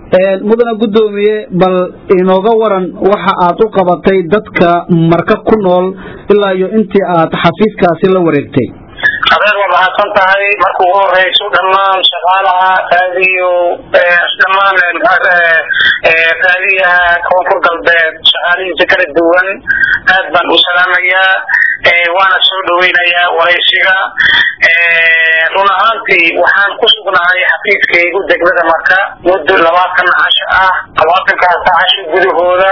mudana guddoomiye bal inooga waran waxa aad u qabatay dadka marka ku nool ilaa iyo intii aad xafiiskaasi la wareegtay adeer waa mahadsan tahay marka ugu horeyso dhammaan shaqaalaha raadiyo dhammaan raadiyaha koonfur galbeed shaqaalihiisa kala duwan aad baan u salaamayaa waana soo dhaweynayaa waraysiga run ahaantii waxaan ku sugnahay xafiiskaygu degmada marka muddo labaatan casho ah labaatankaas casho gudahooda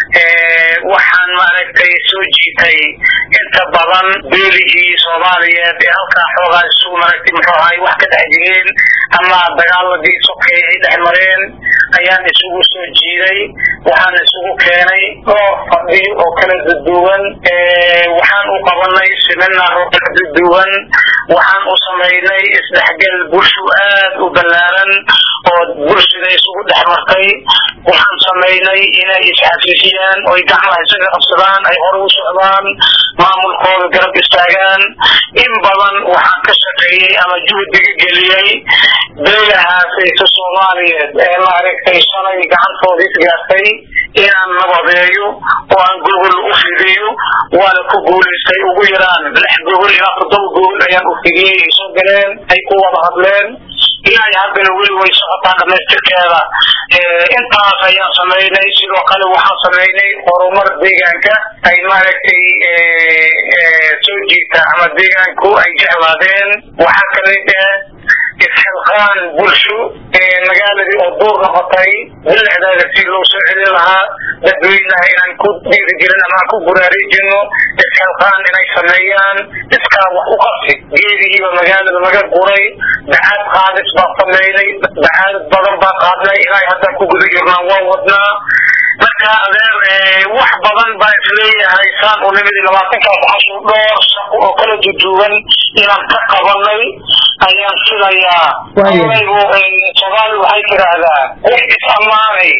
waxaan maaragtay soo jiitay inta badan beeligii soomaaliyeed ee halkaa xoogaa isu maaragtay muxuu ahay wax ka dhex jireen ama dagaaladii sokay ay dhex mareen ayaan isugu soo jiiday waxaan isugu keenay oo fadhiyo oo kala duduwan waxaan u qabanay seminaro kala duduwan waxaan u samaynay isdhexgal bulsho aad u ballaaran oo bulshada isugu dhex martay waxaan samaynay inay isxafiifiyaan oy gacmaha isaga qabsadaan ay hore u socdaan maamulkooda garab istaagaan in badan waxaan ka shaqeeyey ama juhdiga geliyey beelahaasaysa soomaaliyeed ee maaragtay shalay gacantooda isgaartay inaan nabadeeyo oo aan gogol u fidiyo waana ku guulaystay ugu yaraan lix gogol ilaa toddoba gogol ayaan u fidiyey ay soo galeen ay ku wada hadleen ilaa haddana weli way socotaa dhamaystirkeeda intaas ayaan samaynay sidoo kale waxaan samaynay horumar deegaanka ay maaragtay soo jiita ama deegaanku ay jeclaadeen waxaa kamid ah isxilqaan bulsho magaaladii oo duur noqotay bilicdeeda si loo soo celin lahaa dadweynaha inaan ku dhiirigelin ama aan ku buraarejino isxilqaan inay sameeyaan iskaa wax u qabsi geedihiiba magaalada laga guray dacaad qaadis baan sameynay dacaadad badan baan qaadnay ilaa haddaan ku guda jirnaan waan wadnaa marka adeer wax badan baa isleeyahay saan u nimid labaatankaas casho dhowr shaqo oo kala duduwan inaan ka qabanay ayaan filayaa soomaali waxay tidhaahdaa wax is ammaanay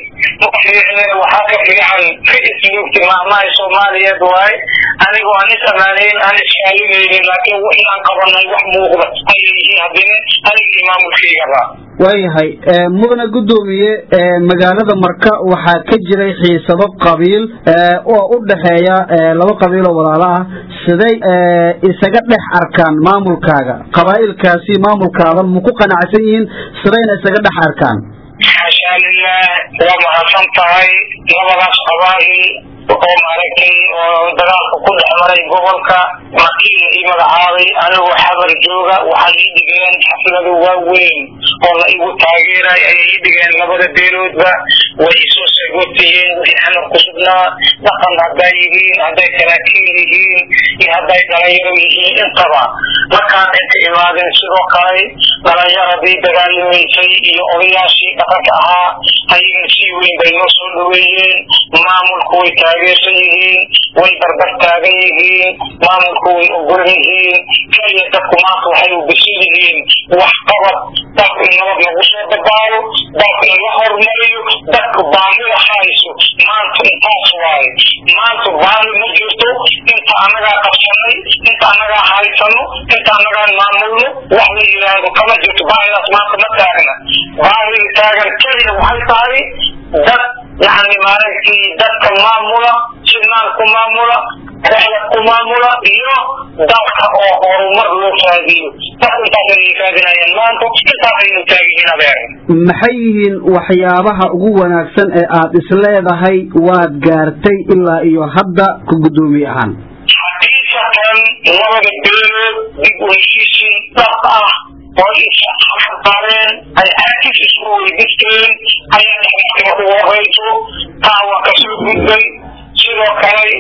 waxaa ka fiican ka isluugti maamaha soomaaliyeed waay anigoo aan is ammaanayn aan iskaalinaynin laakiin wixii aan qabanay wax muuqda ayay yihiin haddina anigii maamulkaygaba waayahay mudana guddoomiye magaalada marka waxaa ka jiray xiisado qabiil oo u dhexeeya laba qabiil oo walaalo ah siday isaga dhex arkaan maamulkaaga qabaa'ilkaasi maamulkaada ma ku qanacsan yihiin sidayna isaga dhex arkaan xashaa lilah waa mahadsan tahay labadaas qabaa'il oo maaragtay oo dagaalka ku dhex maray gobolka markii la ii magacaabay anigoo xabar jooga waxay ii dhigeen xaflado waaweyn oo la igu taageeray ayay ii dhigeen labada beeloodba way isoo sagotiyeen wixii xamar ku sugnaa dhaqan hadday yihiin hadday saraakiil yihiin iyo hadday dhalinyaro yihiin intaba markaan inta imaadeen sidoo kale dhalinyaradii dagaalamaysay iyo odayaashii dhaqanka ahaa ayagana sii weyn bay noo soo dhaweeyeen maamulku way taageersan yihiin way barbar taagan yihiin maamulku way ogol yihiin keliya dadku maanta waxay u bisan yihiin wax qabad dadku in nabad lagu soo dabaalo dadku in la horumariyo dadku baahida hayso maanta intaas waaye maanta baahi ma jirto inta annagaa qabsanay inta annagaa haysano inta annagaa maamulno wax la yidhaahdo kama jirto baahidaas maanta ma taagna baahida taagan keliya waxay tahay dad yani maaragtay dadka maamula sidnaan ku maamula rexda ku maamula iyo dalka oo horumar loo raadiyo dad intaasay raadinayaan maanta intaasaynu taagihiin adeer maxay yihiin waxyaabaha ugu wanaagsan ee aad isleedahay waad gaartay ilaa iyo hadda ku guddoomiye ahaan xaqiiqatan labada beelood dib u heshiisiin dhab ah oo isxarbareen ay aakis isku weydiisteen ayaa dhexmarka ugu horeyso taa waa kasoo gudbay sidoo kale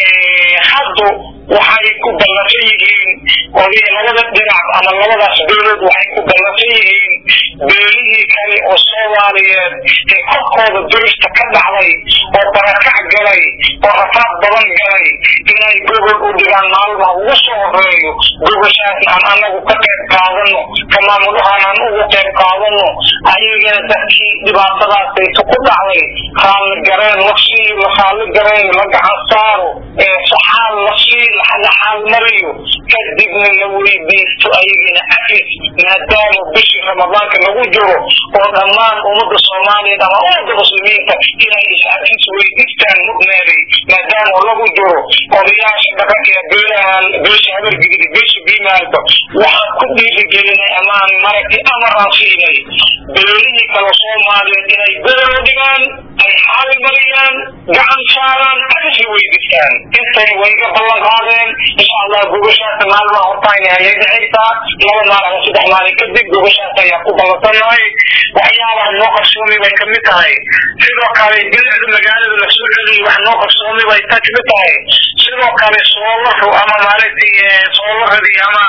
haddu waxay ku ballansan yihiin oday labada dhinac ama labadaas beelood waxay ku ballansan yihiin beelihii kale oo soomaaliyeed ee korkooda durista ka dhacday oo barakac galay oo rafaad badan galay inay gogol u dhigaan maalmaha ugu soo horeeyo gogoshaasna aan anagu ka qayb qaadano ka maamulahaan aan ugu qayb qaadano ayagana dadkii dhibaatadaasayta ku dhacday raalli gareen la siiyo la raalli gareen la gacan saaro saxaal la siiyo la xaalmariyo kadibna la weydiisto ayagina afis maadaama bishii ramadaanka lagu jiro oo dhammaan ummadda soomaaliyeed ama ummadda muslimiinta inay is-afis weydiistaan mudnaaday maadaama lagu jiro odayaasha dhaqanka ee beelahan beesha habargidid beesha biimaalba waxaan ku dhiirigelinay amaan maragtay amaraan siinay beelihii kale soomaaliyeed inay gobol dhigaan ay xaal mariyaan gacan saaraan afis weydiistaan intay way iga ballan qaadeen insha allah gogoshaasa maalmaha hortaayna ayay dhexaysaa laba maal ama saddex maalin kadib gogoshaas ayaa ku ballansannahay waxyaabaha noo qarsoomay bay kamid tahay sidoo kale bilicda magaalada la soo celiyay wax noo qarsoomay bay ta kamid tahay sidoo kale soolaru ama maaragtay soolaradii ama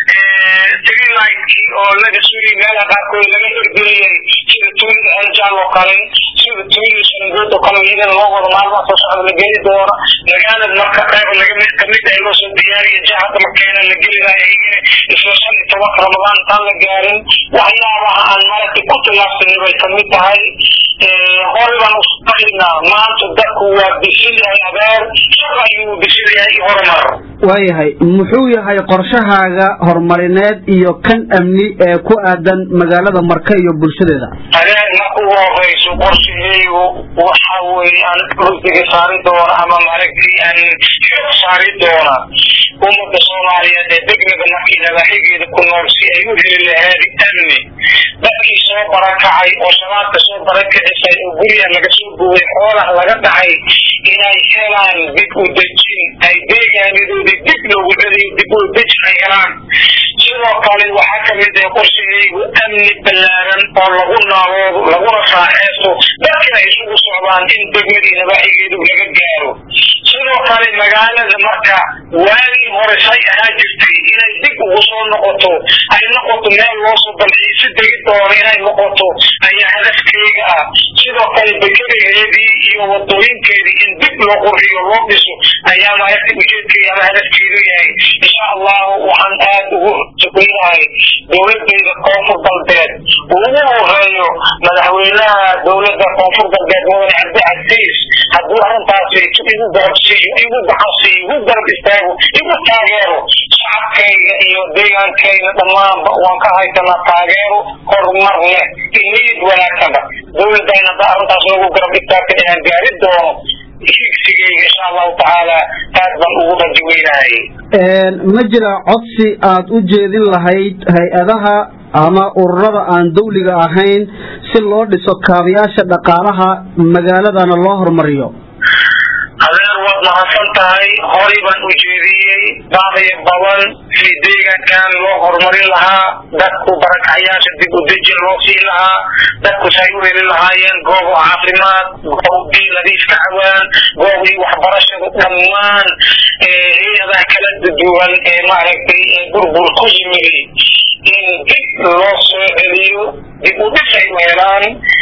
streeligtkii oo laga sugay meelaha qaarkood laga hirgeliyay sida tuulida eljaal oo kale sida tuulida sangood oo kale iyadana loo wado maalmaha soo socda la geli doono magaalada marka qayb laga kamid ah loo soo diyaariya jahada makeena la geli lahay isla shan iyo tobanka ramadaan intaan la gaarin waxyaabaha aan maragtay ku tilaabsanay bay kamid tahay hore baan usaqaynaa maanta dadku waa bisil yahay abeer shaq ayuu bisil yahay horumar waayahay muxuu yahay qorshahaaga horumarineed iyo kan amni ee ku aadan magaalada marka iyo bulshadeeda adeer marka ugu horeyso qorshaheygu waxa weeye aan rugdiga saari doona ama maaragtay aan xoog saari doona ummadda soomaaliyeed ee degmada markii nabaaxigeeda ku nool si ay u heli lahayd amni dadkii soo barakacay oo shabaabka soo barakicisay oo guryaha laga soo gubay xoolaha laga dhacay inay helaan dib u dejin ay deegaanadoodii dib loogu celiyo dib u dejin ay helaan sidoo kale waxaa kamid ah qorshahaygu amni ballaaran oo lagu naaloodo laguna raaxeysto dadkina isugu socdaan in degmadii nabaaxigeedu laga gaaro sidoo kale magaalada marka waagii hore say ahaa jirtay inay dib ugu soo noqoto ay noqoto meel loosoo dalxiiso degi doono inay noqoto ayaa hadafkeyga ah sidoo kale dekedaheedii iyo wadooyinkeedii in dib loo qurxiyo loo dhiso ayaa maaragtay ujeedkeeda ama hadafkeedu yahay insha allahu waxaan aad ugu sukuynahay dowladeyda koonfur galbeed ugu horeeyo madaxweynaha dowladda koonfur galbeed mudane cabdi casiis hadduu arrintaasi igu garabsiiyo igu gacansiiyo igu garab istaago igu taageero shacabkayga iyo deegaankayga dhammaanba waan ka haysanaa taageero horumar leh niyad wanaagsanba dowladayna hadda arrintaas lagu garab istaagta inaan gaari doono higsigayga insha allahu tacaala aad baan ugu raji weynahay ma jira codsi aad u jeedin lahayd hay-adaha ama ururada aan dawliga ahayn si loo dhiso kaabayaasha dhaqaalaha magaaladana loo horumariyo adeer waad mahadsan tahay horay baan u jeediyey baaqaya badan si deegaankan loo horumarin lahaa dadku barakacyaasha dib u dejin loo siin lahaa dadku say u heli lahaayeen goobo caafimaad goob biyo nadiif ka cawaan goobii waxbarashada dhammaan hay-adaha kala duwan ee maaragtay burbur ku yimid in dib loo soo celiyo dib u dhis ay u helaan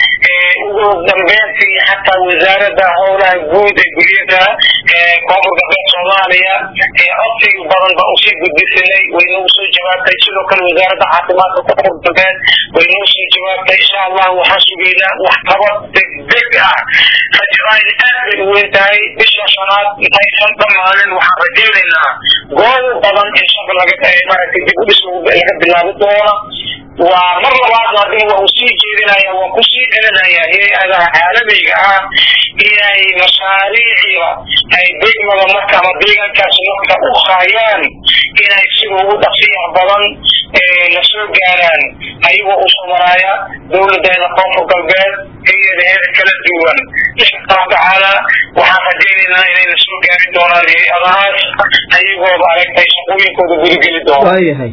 ugu dambeyntii xataa wasaaradda howlaha guud ee guryada koonfur galbeed soomaaliya ee codsiga badan baa usii gudbisanay way noogu soo jawaabtay sidoo kale wasaaradda caafimaadka koonfur galbeed way noo soo jawaabtay insha allah waxaan sugaynaa waxqabad degdeg ah rajadaayna aad bay u weyn tahay bisha shanaad intaysan dhamaanin waxaan rajaynaynaa goobo badan in shaqo laga maaragtay dib u dhis laga bilaabi doona waa mar labaadna haddana waa uu sii jeedinaya waan kusii celinaya hay-adaha caalamiga ah inay mashaariiciba ay degmada marka ama deegaankaas marka u haayaan inay sida ugu dhaqsiyaha badan la soo gaaraan ayagoo u samaraaya dowladeena koonfur galbeed hay-adaheeda kala duwan insha allahu tacaala waxaan rajaynaynaa inayna soo gaari doonaan hay-adahaas ayagooba aragtay shaqooyinkooda gudageli doona waayahay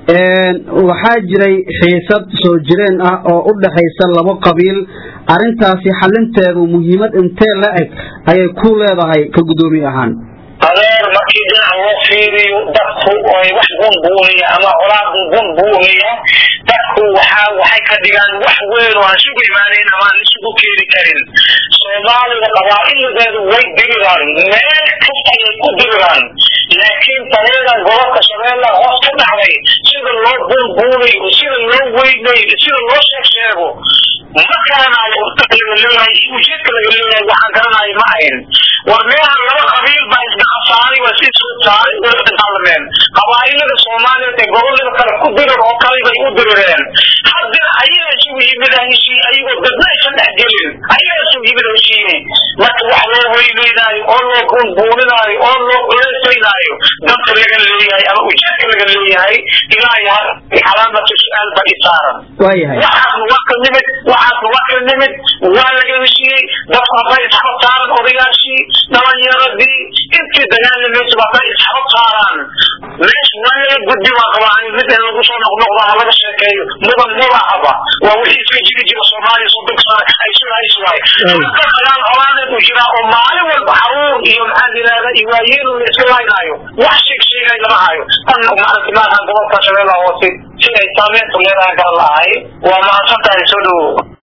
waxaa jiray xiisad soo jireen ah oo u dhaxaysa labo qabiil arrintaasi xalinteedu muhiimad intee la eg ayay ku leedahay ka guddoomiye ahaan adeer markii dhinac loo fiiriyo dadku ay wax bunbuuniya ama colaadu bunbuuniya dadku waxaa waxay ka dhigaan wax weyn oo aan isugu imaanayn ama aan isugu keeni karin soomaalida qabaa'iladeedu way diriraan meel kasta ayay ku diriraan laakiin taleedan gobolka shabeella hoos ka dhacday sida loo bunbuunayo sida loo weynayo sida loo sheeg sheego ma garanayo lagaleeyahay ujeedka laga leeyahay waxaan garanayo ma ahayn war meehan laba qabiil baa isgacan saaray waa si soo saaray qabaa'ilada soomaaliyeed ee gobolada kale ku dirir oo kale bay u dirireen haddana ayaga isugu yimid heshii ayagoo dadna aysan dhex gelin ayaga isugu yimid heshiine marka wax loo weyneynaayo oo loo buunbuuninaayo oo loo culaysaynaayo dadka laga leeyahay ama ujeedka laga leeyahay ilaahay calaamatu su-aal ba i saaran waayahay waxaasna waa ka nimid waxaasna waa ka nimid waa laga heshiiyey dadku hadday isxaba saaran odayaashii dhalinyaradii intii dagaalamaysa hadday isxaba saaraan meesha waa laga gudbi waa qabaa mid in lagu soo noqnoqdo ha laga sheekeeyo mudan mudahaba waa wixii iska jiri jira soomaaliya soddonka sano ay sugahayso waay hadda dagaal colaadeed u jiraa oo maalin walba xaruur iyo maxaa la yidhahda iyo waayeel la iska laynaayo wax sheeg sheegay lama hayo tan maaragtay maahan gobolka shabeellaha hoose si ay saameyntu leedahay garan lahay waa mahadsan tahay soo dhowow